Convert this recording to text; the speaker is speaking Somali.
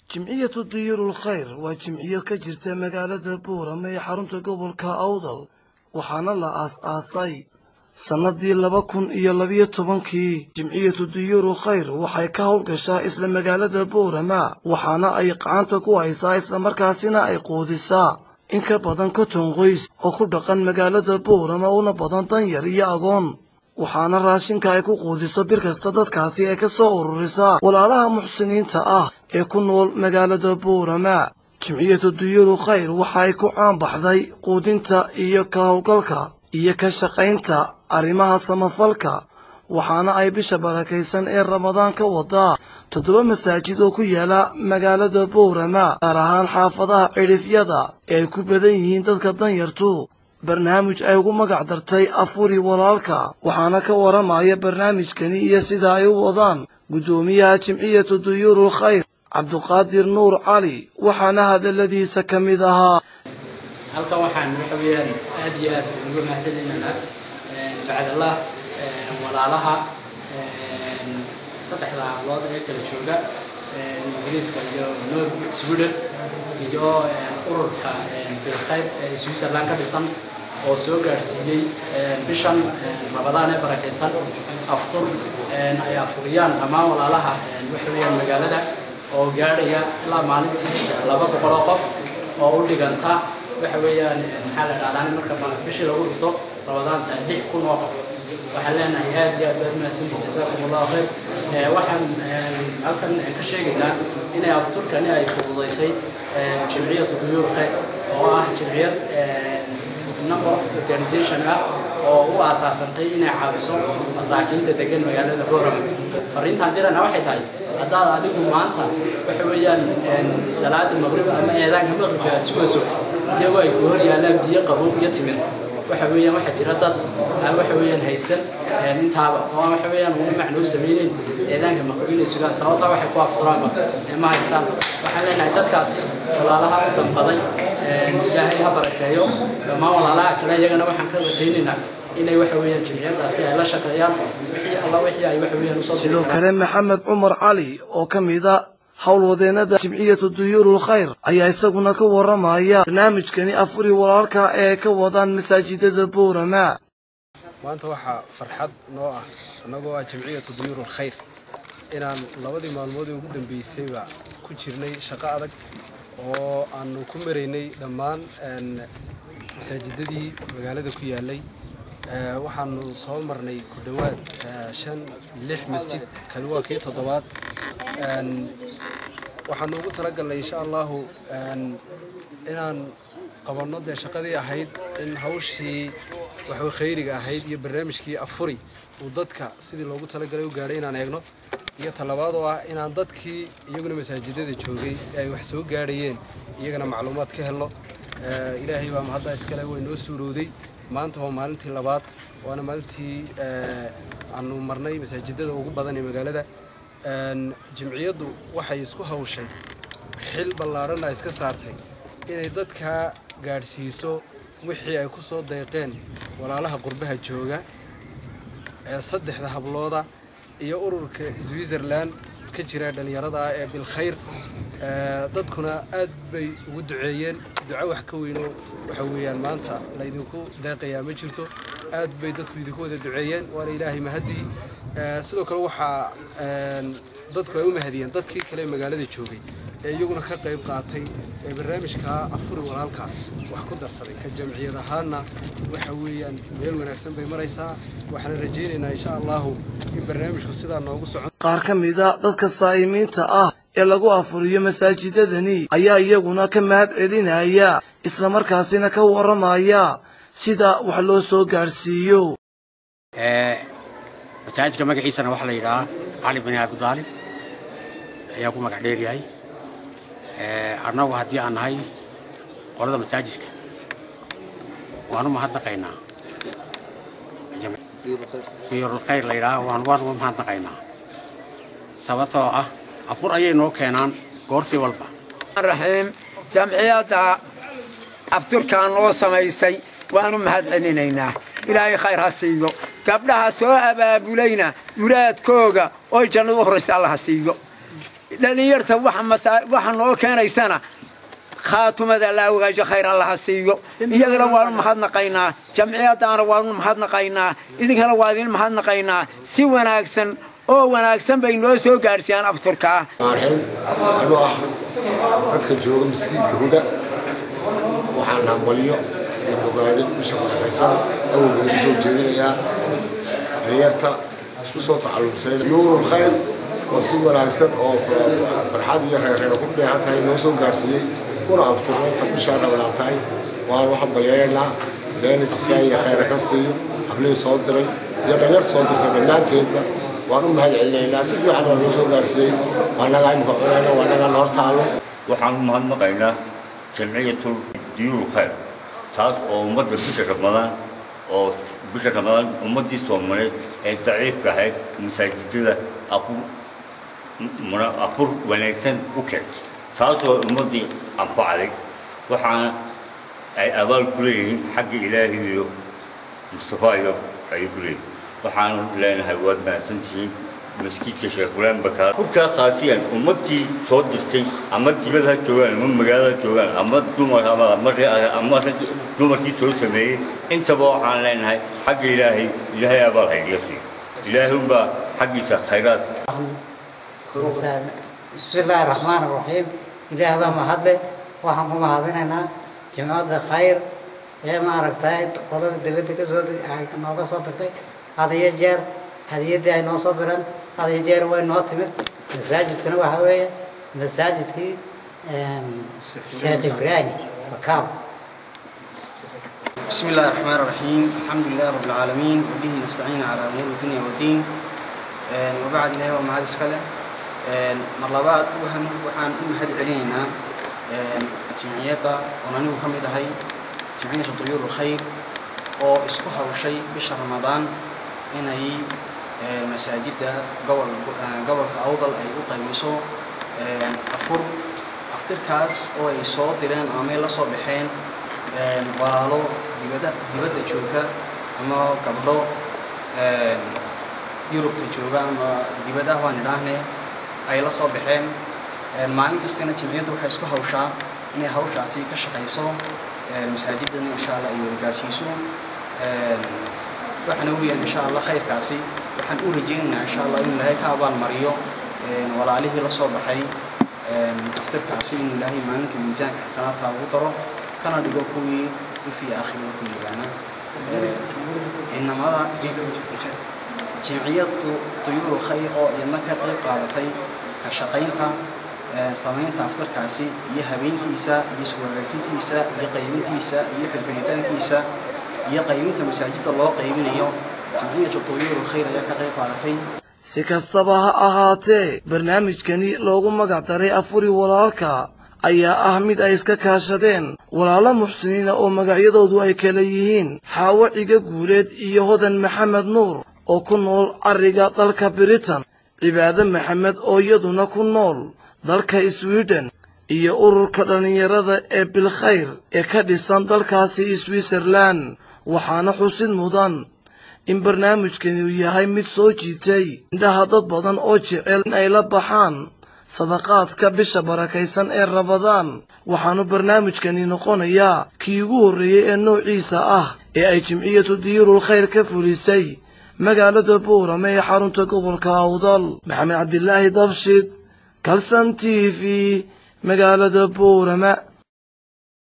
jimciyatu diyuurul khayr waa jimciyad ka jirta magaalada buurama ee xarunta gobolka awdal waxaana la aas-aasay sannadii laba kun iyo labiyo tobankii jimciyatu diyuurul khayr waxay ka howlgashaa isla magaalada buurama waxaana ay gacanta ku haysaa islamarkaasina ay quudisaa in ka badan konton qoys oo ku dhaqan magaalada buurama una badan danyar iyo agoon waxaana raashinka ay ku quudiso bir kasta dadkaasi ay ka soo ururisaa walaalaha muxsiniinta ah ee ku nool magaalada buurama jimciyatu duyuuru khayr waxa ay ku caanbaxday quudinta iyo ka howlgalka iyo ka shaqaynta arrimaha samafalka waxaana ay bisha barakaysan ee ramadaan ka wadaa toddoba masaajid oo ku yaala magaalada buurama gaar ahaan xaafadaha cidhifyada ee ay ku badan yihiin dadka danyartu barnaamij ay ugu magac dartay afuri walaalka waxaana ka waramaya barnaamijkani iyo sida ay u wadaan guddoomiyaha jimciyatu duyuurul khayr cabduqaadir nuur cali waxaana hadalladiisa ka mid ahaa halkan waxaan waxa weeyaan aad iyo aad uga mahadcelinaynaa bacdallah walaalaha saddexda hablood ee kala jooga ingiriiska iyo north sweden iyo ururka bilkhayr ee switzerland ka dhisan oo soo gaadhsiiyey bishan rabadaan ee barakaysan aftur ay afuriyaan dhammaan walaalaha waxa weeyaan magaalada oo gaadhaya ilaa maalintii laba boqol oo qof oo u dhiganta waxa weeyaan maxaa la dhahdaa marka bishii lagu dhigto rabadaanta lix kun oo qof waxaan leenahay aad iyo aad baad mahadsantihin jasaakum allahu khayr waxaan halkan ka sheegaynaa inay afturkani ay fududaysay jimciyatu duyuur khayr oo ah jimciyad number of organization ah oo u aasaasantay inay caawiso masaakiinta degan magaalada boorama fariintaan dirana waxay tahay haddaad adigu maanta waxa weeyaan salaada maqrib ama eedaanka maqribka aad sugayso iyagoo ay ku hor yaalaan biyo qabow iyo timir waxa weeyaan waxaa jira dad aan waxa weeyaan haysan intaaba oo aan waxa weeyaan ugu macnoo samaynayn eedaanka maqrib inay sugaan sababtaa waxay ku afturaanba ma haystaan waxaan leenahay dadkaasi walaalaha u damqaday ilaahay ha barakeeyo dhammaan walaalaha kale iyagana waxaan ka rajaynaynaa inay waxa weeyaan jimciyadaasi ay la shaqeeyaan wixii alla wixii ay waxa weeyaan usoo sidoo kale maxamed cumar cali oo ka mida howlwadeennada jimciyatu duyuurul khayr ayaa isaguna ka waramaya barnaamijkani afuri walaalka ee ka wadaan masaajidada boorama maanta waxaa farxad noo ah annagoo ah jimciyatu duyuurul khayr inaan labadii maalmood ee ugu dambeysayba ku jirnay shaqo adag oo aanu ku maraynay dhammaan masaajidadii magaalada ku yaalay waxaanu soo marnay ku dhowaad shan lix masjid kani waa kii toddobaad waxaanu ugu talagalnay insha allahu inaan qabanno dee shaqadii ahayd in hawshii waxwa khayriga ahayd iyo barnaamijkii afuri uu dadka sidii loogu talagalay u gaadhay inaan eegno iyo talabaad oo ah inaan dadkii iyaguna masaajidada joogay ee ay wax soo gaadhayeen iyagana macluumaad ka helno ilaahay baa mahadda iskale way noo suurowday maanta waa maalintii labaad waana maalintii aanu marnay masaajidada ugu badan ee magaalada jimciyaddu waxay isku hawshay xil ballaaranna iska saartay inay dadka gaadhsiiso wixii ay ku soo deeqeen walaalaha qurbaha jooga ee saddexda hablooda iyo ururka switzerland ka jira dhallinyarada ah ee bilkhayr dadkuna aad bay ugu duceeyeen duco wax ka weynoo waxa weeyaan maanta laydinku deeqayaa ma jirto aad bay dadku idinku wada duceeyeen waana ilaahay mahaddii sidoo kale waxaa dadku ay u mahadiyeen dadkii kale ee magaalada joogay ee iyaguna ka qayb qaatay ee barnaamijka afuri walaalka wax ku darsaday ka jamciyad ahaanna waxa weeyaan meel wanaagsan bay maraysaa waxaana rajaynaynaa insha allahu in barnaamijku sidaa noogu socon qaar ka mida dadka saa'imiinta ah ee lagu afuriyo masaajidadani ayaa iyaguna ka mahad celinaya islamarkaasina ka warramaya sida wax loo soo gaadhsiiyo masaajidka magaciisana waxaa la yidhahaa cali bani abidaalib ayaa ku magac dheeryahay annagu haddii aan nahay qolada masaajidka waanu mahadnaqaynaa duyurulkhayr la yidhaha waan waanu mahadnaqaynaa sababtoo ah afur ayay noo keenaan goortii walba raxiim jamciyadda afturkaan noo samaysay waanu mahad celinaynaa ilaahay khayr ha siiyo gabdhaha soo abaabulayna muraadkooga oy jannadu horaysa alla ha siiyo dhallinyarta waxa noo keenaysana khaatumada la ogaajo khayr allaha siiyo iyagana waanu mahadnaqaynaa jamciyaddaana waanu mahadnaqaynaa idinkana waa idin mahadnaqaynaa si wanaagsan oo wanaagsan bay noo soo gaadhsiiyaan afturkaa anuu ah dadka jooga maskiidka huda waxaan hambalyo iyo bogaadin bisha farxaysan awalgeeda soo jeedinayaa dhallinyarta isku soo tacalluqsay nuurul khayr oo si wanaagsan oo farxad iyo reerreer ku dheehan tahay noo soo gaarsiiyey kuna abtirnoota bishaa dhabanaan tahay waanu hambalyaynaa leena jisaan iyo khayra ka siiyo hablihii soo diray iyo dhalinyar soo dirtay dhammaanteedba waan u mahad celinaynaa si fiican waa noo soo gaarsiiyey waa nagaa imika cunayna waa nagaan hor taallo waxaan u mahadnaqaynaa jamciyatul diyuul khayr taas oo ummadda bisha ramadaan oo bisha ramadaan ummaddii soomaaliyeed ee daciifka ahayd masaajidada afur afur wanaagsan u keentay taasoo ummaddii anfacday waxaana ay abaal ku leeyihiin xagga ilaahi iyo mustafa iyo ayay ku leeyihiin waxaanu leenahay waad mahadsantihiin masjidka sheekh fulaan bakaar hubkaa khaasiyan ummaddii soo dirtay ama dibada ha joogaan ama magaalada ha joogaan ama dumar ama ama ama dumarkii soo sameeyey intaba waxaan leenahay xagga ilaahay ilaahay abaal haydiga siiyo ilaahay unbaa xaggiisa khayraad بسم الله الرحمن الرحيم إله بقى ما هذا waxaan ku mahadinaynaa jimcada khayr ee maaragtay qolada dibadda ka soo nooga soo dirtay had iyo jeer hadiyaddii ay noo soo direen had iyo jeer way noo timid masaajidkana waxa weeye masaajidkii sheekh ibraahim makaab بسم الله الرحمن الرحيم الحمد لله رب العالمين وبه نستعين على أمور الدنيا والدين وبعد إلهي ومعاد اسكاله مرلبات وحن وحن أمهد علينا جمعية ونانيو كم هي جمعية طيور الخير oo isku hawshay bisha ramadaan inay masaajidda gobol gobolka awdal ay u qaybiso afur aftirkaas oo ay soo direen ama ay la soo baxeen walaalo dibadda dibadda jooga ama gabdho yurubta jooga ama dibadaha waan idhaahne ay la soo baxeen maalin kastana jimciyadda waxay isku hawshaa inay hawshaasi ka shaqayso masaajidana insha allah ay wada gaarsiiso waxaana weeyaan insha allah khayrkaasi waxaan u rajaynaynaa insha allah inuu ilaahay ka abaalmariyo walaalihii la soo baxay aftirkaasi inuu ilaahay maalinka miisaanka xasanaadka ugu daro kana dhigo kuwii ifii aakhiro ku liibaana inamada jimciyadu duyuuru khayr oo iyadna ka qayb qaadatay ka shaqaynta samaynta aftarkaasi iyo habeyntiisa iyo iswaraajintiisa iyo qaybintiisa iyo xilfilitaankiisa iyo qaybinta masaajidda loo qaybinayo jimciyatu duyuuru khayr ayaa ka qayb qaadatay si kastaba ha ahaatee barnaamijkani loogu magac daray afuri walaalka ayaa ah mid ay iska kaashadeen walaalo muxsiniina oo magacyadoodu ay kala yihiin xaawo ciga guuleed iyo hodan maxamed nuur oo ku nool carriga dalka biritan cibaade maxamed oo iyaduna ku nool dalka swiden iyo ururka dhallinyarada ee bilkhayr ee ka dhisan dalkaasi switzerlan waxaana xusid mudan in barnaamijkani uu yahay mid soo jiitay indhaha dad badan oo jecel in ay la baxaan sadaqaadka bisha barakaysan ee rabadaan waxaanu barnaamijkani noqonayaa kii ugu horreeyey ee noociisa ah ee ay jimciyatu diyuurul khayr ka fulisay magaalada buurame ee xarunta gobolka awdal maxamed cabdilaahi dabshid kalsan t v magaalada buurama